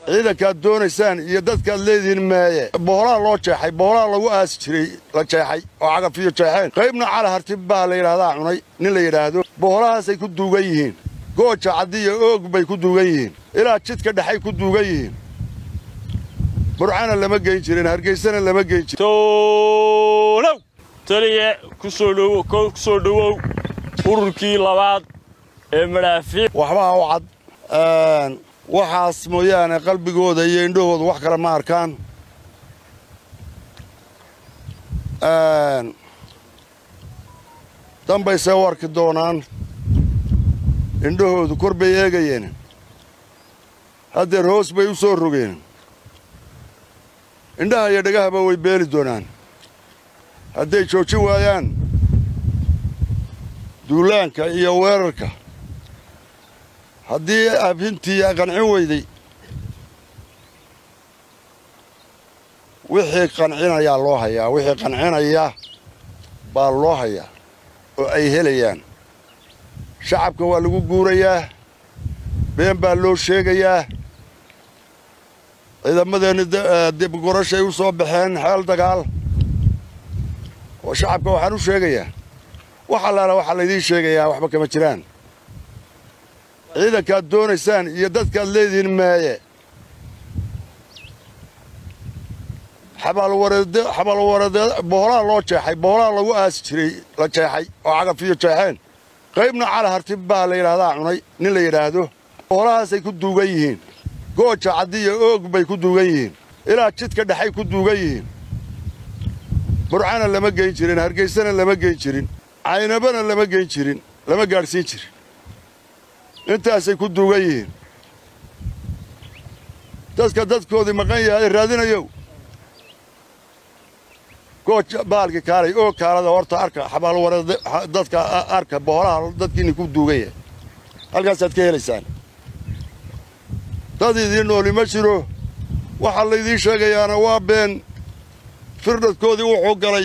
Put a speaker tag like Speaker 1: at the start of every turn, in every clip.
Speaker 1: ciidankaad doonaysaan iyo dadkaad leedihiin maaye boholaa loo jeexay boholaa lagu aasi jiray la jeexay oo cagafiyo jeexeen qaybna cali hartib baa la yidhaahdaa cunay nin la yidhaahdo boholahaasay ku duugan yihiin gooja caddiya oog bay ku duugan yihiin ilaa jidka dhexay ku duugan yihiin burcana lama geyn jirin hargeysana lama geyn jirin
Speaker 2: tolow taliye ku soo dhowow ururkii labaad ee madhaafiic
Speaker 1: waxbaa u cad waxaas mooyaane qalbigooda iyo indhahooda wax kale ma arkaan dambaysee u arki doonaan indhahoodu kor bay eegayeen haddeer hoos bay u soo rogeen indhaha iyo dhagahaba way beeli doonaan hadday joojin waayaan duulaanka iyo weerarka haddii abhintii qancin weyday wixii qancinayaa loo hayaa wixii qancinaya baa loo hayaa oo ay helayaan shacabka waa lagu guurayaa been baa loo sheegayaa ciidamadeenni dibgurashay u soo baxeen xeel dagaal oo shacabka waxaan u sheegayaa wax allaala waxaa laydiin sheegayaa waxba kama jiraan ciidankaad doonaysaan iyo dadkaad leedihiin maaye xabaalwareed boholaa loo jeexay boholaa lagu aasi jiray la jeexay oo cagafiyo jeexeen qaybna cali hartib baa la yidhaahdaa cunay nin la yidhaahdo boholahaasay ku duugan yihiin gooja caddiya oog bay ku duugan yihiin ilaa jidka dhexay ku duugan yihiin burcana lama geyn jirin hargeysana lama geyn jirin caynabana lama geyn jirin lama gaadhsiin jirin intaasay ku duugan yihiin dadka dadkoodii maqan yahay raadinayow gooja baalki kaalay oo kaalada horta arka xabaalwareed dadka arka boholaha dadkiinni ku duugan yahay halkaasaad ka helaysaan dad idiin nooli ma jiro waxaa laydiin sheegayaana waa been firdhadkoodii wuxuu galay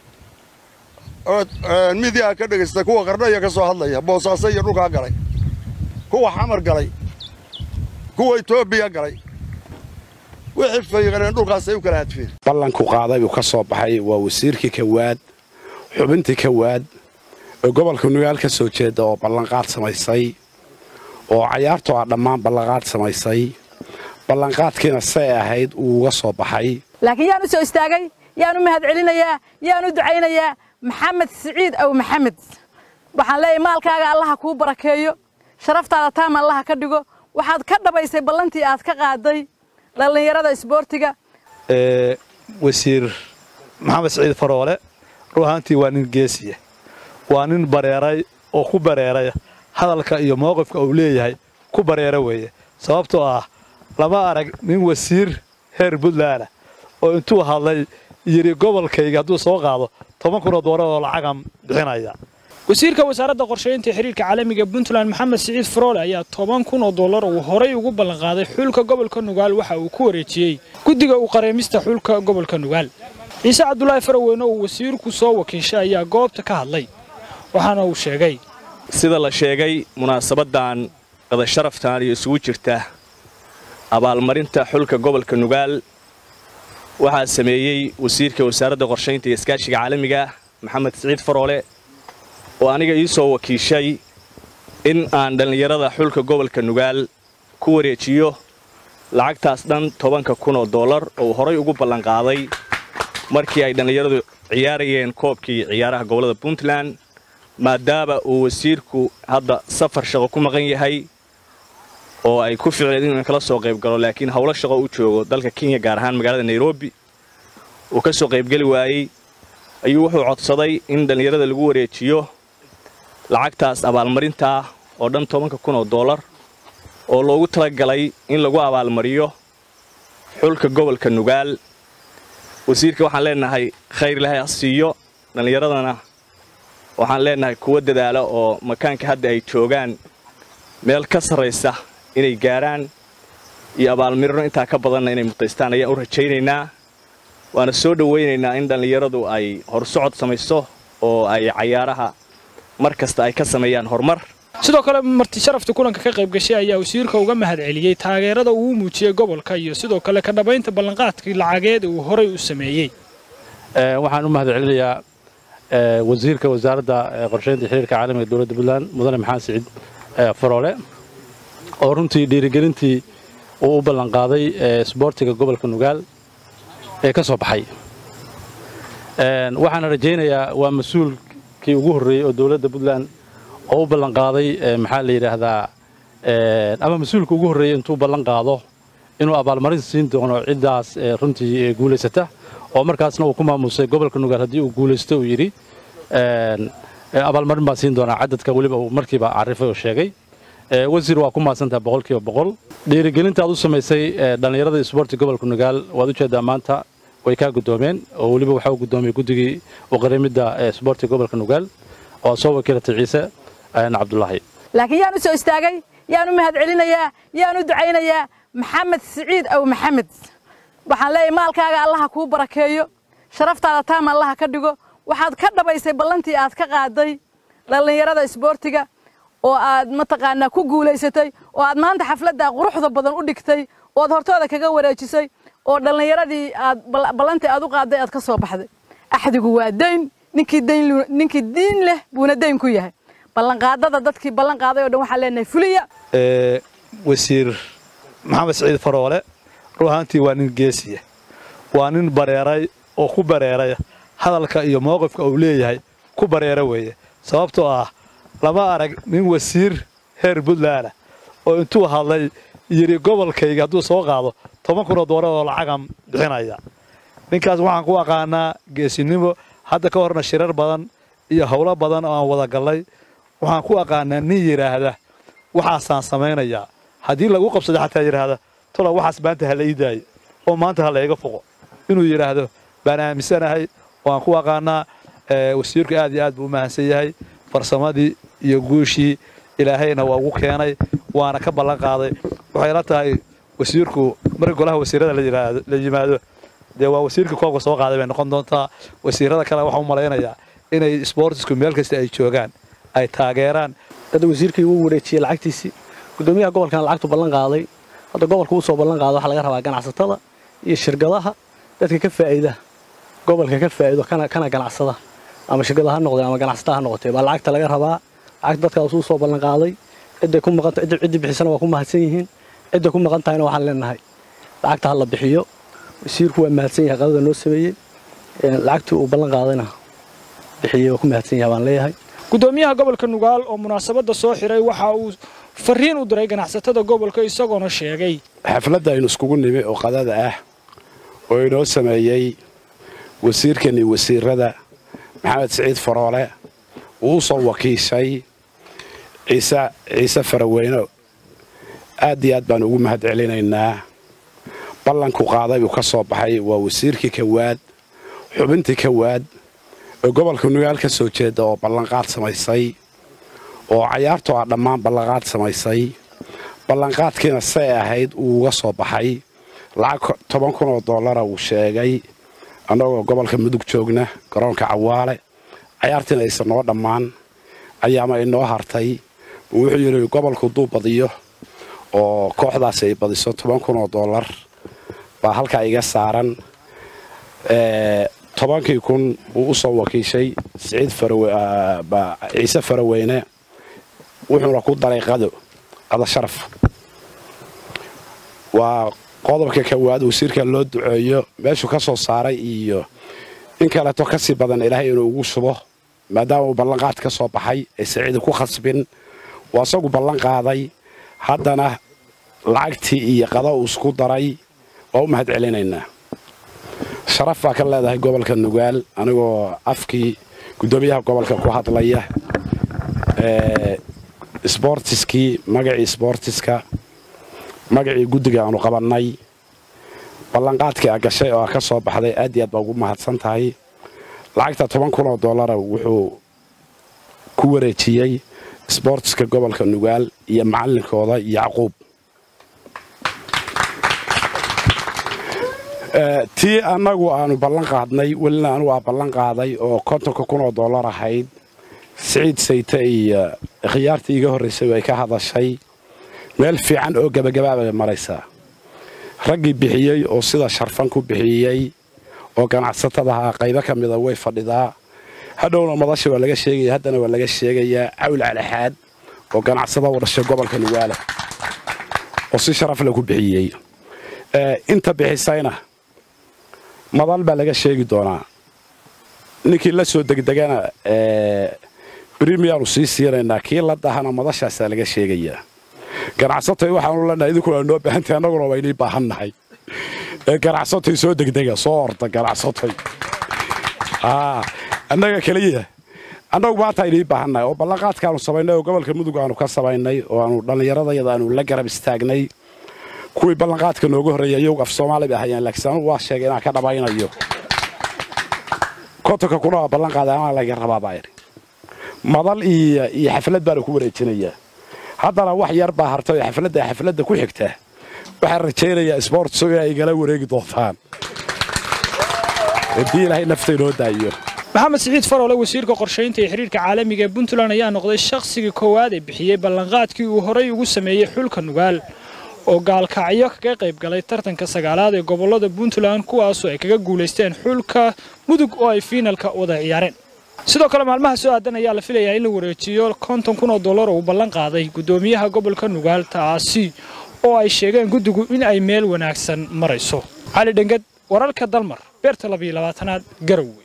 Speaker 1: midiyaha ka dhegaysta kuwa qardhaya ka soo hadlaya boosaaso iyo dhulkaa galay kuwa xamar galay kuwa etoobiya galay wixii fayqaneen dhulkaasay u kala hadfeen
Speaker 3: ballanku qaaday buu ka soo baxay waa wasiirkii kawaad xubintii kawaad ee gobolka nugaal ka soo jeeda oo ballanqaad samaysay oo cayaartu ah dhammaan ballanqaad samaysay ballanqaadkiina say ahayd uu uga soo baxay
Speaker 4: laakiin yaan u soo istaagay yaan u mahad celinayaa yaan u ducaynayaa maxamed siciid aw maxamed waxaan leeyahay maalkaaga allaha kuu barakeeyo sharaftaada taam allaha ka dhigo waxaad ka dhabaysay ballantii aad ka qaaday dhallinyarada isboortiga
Speaker 5: wasiir maxamed siciid faroole ruuhaantii waa nin geesiya waa nin bareeray oo ku bareeray hadalka iyo mowqifka uu leeyahay ku bareera weeye sababtoo ah lama arag nin wasiir heer puntlandah oo intuu hadlay yidhi gobolkayga hadduu soo qaado toban kunoo doolar oo lacagan bixinaya
Speaker 6: wasiirka wasaaradda qorshaynta xiriirka caalamiga puntland maxamed siciid faroole ayaa toban kun oo dollar uu horay ugu ballanqaaday xulka gobolka nugaal waxa uu ku wareejiyey guddiga u qareemista xulka gobolka nugaal ciise cabdulaahi faraweyne uu wasiirku soo wakiishay ayaa goobta ka hadlay waxaana uu sheegay
Speaker 7: sida la sheegay munaasabaddan qadasharaftan iyo isugu jirta abaalmarinta xulka gobolka nugaal waxaa sameeyey wasiirka wasaaradda qorshaynta iyo iskaashiga caalamiga maxamed siciid faroole oo aniga ii soo wakiishay in aan dhallinyarada xulka gobolka nugaal ku wareejiyo lacagtaas dhan tobanka kun oo dollar oo uu horay ugu ballanqaaday markii ay dhallinyaradu ciyaarayeen koobkii ciyaaraha gobollada puntland maadaama uu wasiirku hadda safar shaqo ku maqan yahay oo ay ku ficleen inuu kala soo qayb galo laakiin howlo shaqo u joogo dalka kenya gaar ahaan magaalada nairobi uu ka soo qaybgeli waayey ayuu wuxuu codsaday in dhallinyarada lagu wareejiyo lacagtaas abaalmarintaa oo dhan tobanka kun oo dollar oo loogu talagalay in lagu abaalmariyo xulka gobolka nugaal wasiirka waxaan leenahay khayr ilaahay ha siiyo dhallinyaradana waxaan leenahay kuwa dadaala oo makaanka hadda ay joogaan meel ka sarraysa inay gaaraan iyo abaalmirino intaa ka badanna inay mutaystaan ayaan u rajaynaynaa waana soo dhowaynaynaa in dhallinyaradu ay horsocod samayso oo ay cayaaraha mar kasta ay ka sameeyaan horumar
Speaker 6: sidoo kale marti sharafta kulanka ka qayb gashay ayaa wasiirka uga mahad celiyey taageerada uu muujiyey gobolka iyo sidoo kale ka dhabaynta ballanqaadkii lacageed uu horay u sameeyey
Speaker 8: waxaan u mahad celinayaa wasiirka wasaaradda qorsheynta xiriirka caalamiga dowladda puntland mudane maxamed siciid faroole oo runtii dhiirigelintii uu u ballanqaaday sboortiga gobolka nugaal ee ka soo baxay waxaana rajaynayaa waa mas-uulkii ugu horreeyey oo dowladda puntland oo u ballanqaaday maxaa la yidhaahdaa ama mas-uulka ugu horreeyey intuu ballan qaado inuu abaalmarin siin doono ciddaas runtii guulaysata oo markaasna uu ku maamusay gobolka nugaal haddii uu guulaysto uu yidhi abaalmarin baan siin doonaa cadadka weliba uu markiiba carifay oo sheegay wasiir waa ku mahadsantaha boqolkiiba boqol dhiirigelinta aad u samaysay dhallinyarada isboorti gobolka nugaal waad ujeeddaa maanta way kaa guddoomeen oo weliba waxaa u guddoomiyey guddigii uqarimidda isboorti gobolka nugaal oo soo wakiilatay ciise cabdulaahi
Speaker 4: laakiin yaan u soo istaagay yaan u mahad celinayaa yaan u ducaynayaa maxamed siciid aw maxamed waxaan leeyahay maalkaaga allaha kuu barakeeyo sharaftaada taam allaha ka dhigo waxaad ka dhabaysay ballantii aad ka qaaday dhallinyarada isboortiga oo aad mataqaanaa ku guulaysatay oo aad maanta xafladda quruxda badan u dhigtay oo aad hortooda kaga wareejisay oo dhallinyaradii aad ballantii aad u qaaday aad ka soo baxday axdigu waa dayn ninkii dayn ninkii diin leh buuna dayn ku yahay ballanqaadada dadkii ballan qaaday oo dhan waxaan leenahay fuliya
Speaker 5: wasiir maxamed siciid faroole ruuhaantii waa nin geesiya waa nin bareeray oo ku bareeray hadalka iyo mowqifka uu leeyahay ku bareera weeye sababtoo ah lama arag nin wasiir heer puntland ah oo intuu hadlay yidhi gobolkayga hadduu soo qaado toban kunoo doolar oo lacagan bixinaya ninkaas waxaan ku aqaanaa geesinimo hadda ka horna shirar badan iyo howlo badan oo aan wada gallay waxaan ku aqaanaa nin yidhaahda waxaasaan samaynayaa haddii lagu qabsado xataa yidhaahda tola waxaas maanta ha la ii daayo oo maanta ha layga foqo inuu yidhaahdo baan aaminsanahay waan ku aqaanaa wasiirku aad iyo aad buu u mahadsan yahay farsamadii iyo guushii ilaahayna waa ugu keenay waana ka ballan qaaday waxay la tahay wasiirku marka golaha wasiirada la yimaado dee waa wasiirka koobka soo qaaday bay noqon doontaa wasiirada kale waxaan u malaynayaa inay isboortisku meel kasta ay joogaan ay taageeraan
Speaker 9: hadda wasiirkii wuu wareejiyey lacagtiisii gudoomiyaha gobolkana lacagtu ballan qaaday hadda gobolka uu soo ballan qaado waxaa laga rabaa ganacsatada iyo shirkadaha dadka ka faa'iida gobolka ka faa'iido kana kana ganacsada ama shirkada ha noqdee ama ganacsatada ha noqotee baa lacagta laga rabaa lacagta dadkaas uu soo ballan qaaday cidday ku maqan cidda ciddi bixisana waa ku mahadsan yihiin cidda ku maqan tahayna waxaan leenahay lacagta ha la bixiyo wasiirku waa mahadsan yahay qadada noo sameeyey lacagtii uu ballan qaadayna bixiyey waa ku mahadsan yahay baan leeyahay
Speaker 6: gudoomiyaha gobolka nugaal oo munaasabadda soo xiray waxa uu fariin u diray ganacsatada gobolka isagoona sheegay
Speaker 3: xafladda aynu iskugu nimi oo qadada ah oo inoo sameeyey wasiirkani wasiirada maxamed siciid faroole uu u soo wakiishay ciise ciise faraweyne aad iyo aad baan ugu mahad celinaynaa ballanku qaaday uu ka soo baxay waa wasiirkii kawaad xubintii kawaad ee gobolka nugaal ka soo jeeda oo ballanqaad samaysay oo cayaartoo ah dhammaan ballanqaad samaysay ballanqaadkiina say ahayd uu uga soo baxay lacag toban kun oo dollara uu sheegay annagoo gobolka mudug joogna garoonka cawaale cayaartiina aysan noo dhammaan ayaama inoo hartay wuxuu yidhi gobolku duu badiyo oo kooxdaasi ay badiso toban kun oo dollar baa halkaa iga saaran tobankii kun buu u soo wakiishay siciid ciise faraweyne wuxuuna ku daray qado qado sharaf waa qodobka kawaad wasiirka loo duceeyo meeshuu ka soo saaray iyo in kaleeto ka sii badan ilaahay inuu ugu shubo maadaama uu ballanqaad ka soo baxay ay siciidi ku khasbin waa isagu ballan qaaday haddana lacagtii iyo qado uu isku daray waa u mahad celinaynaa sharaf baa ka leedahay gobolka nugaal anigoo afkii guddoomiyaha gobolka ku hadlaya sboortiskii magacii sboortiska magacii guddiga aanu qabannay ballanqaadkii a gashay oo a ka soo baxday aad iyo aad baa ugu mahadsan tahay lacagta toban kun oo dollara wuxuu ku wareejiyey sboortiska gobolka nugaal iyo macallinkooda yacquub tii annagu aanu ballan qaadnay welina anugu aa ballan qaaday oo kontonka kun oo dollar ahayd siciid sayte iyo khiyaartii iga horraysay ay ka hadashay meel fiican oo gebagabaabay maraysaa raggii bixiyey oo sida sharfan ku bixiyey oo ganacsatadaha qaybo ka mida way fadhidaa hadhowna madasha waa laga sheegaya haddana waa laga sheegayaa cawl calaxaad oo ganacsada u dhashay gobolka nugaala oo si sharaf le ku bixiyey inta bixisayna madal baa laga sheegi doonaa ninkii la soo degdegana brimiyaanu sii siinaynaa kii la dahana madashaasaa laga sheegayaa ganacsatay waxaanu leenahay idinkuna noo baahantay annaguna waynii baahannahay ganacsatay soo degdega soo orda ganacsatay annaga keliya annagu maanta aynii baahannahay oo ballanqaadkaanu samaynay oo gobolka mudug aanu ka samaynay oo aanu dhallinyaradayada aanu la garab istaagnay kuwii ballanqaadka nooga horreeyay iyagu af soomaali bay ahayeen laakiin anugu waa sheegay inaan ka dhamaynayo kontonka kuna waa ballanqaaday anaa laga rabaa baa idhi madal iyo iyo xaflad baanu ku wareejinayaa haddana wax yar baa hartay oo xafladda xafladda ku xigta waxaan rajaynayaa sboortso inay igala wareegi doontaan haddii ilaahay nafta inoo daayo
Speaker 6: maxamed siciid faroole wasiirka qorshaynta iyo xiriirka caalamiga ee puntland ayaa noqday shakhsigii koowaad ee bixiyey ballanqaadkii uu horay ugu sameeyey xulka nugaal oo gaalkacyo kaga qayb galay tartanka sagaalaad ee gobollada puntland kuwaasoo ay kaga guulaysteen xulka mudug oo ay fiinalka wada ciyaareen sidoo kale maalmaha soo aadan ayaa la filayaa in la wareejiyo konton kun oo dollar oo uu ballan qaaday guddoomiyaha gobolka nugaal taasi oo ay sheegeen guddigu in ay meel wanaagsan marayso cali dhenged wararka dalmar beerta labayo labaatanaad garowe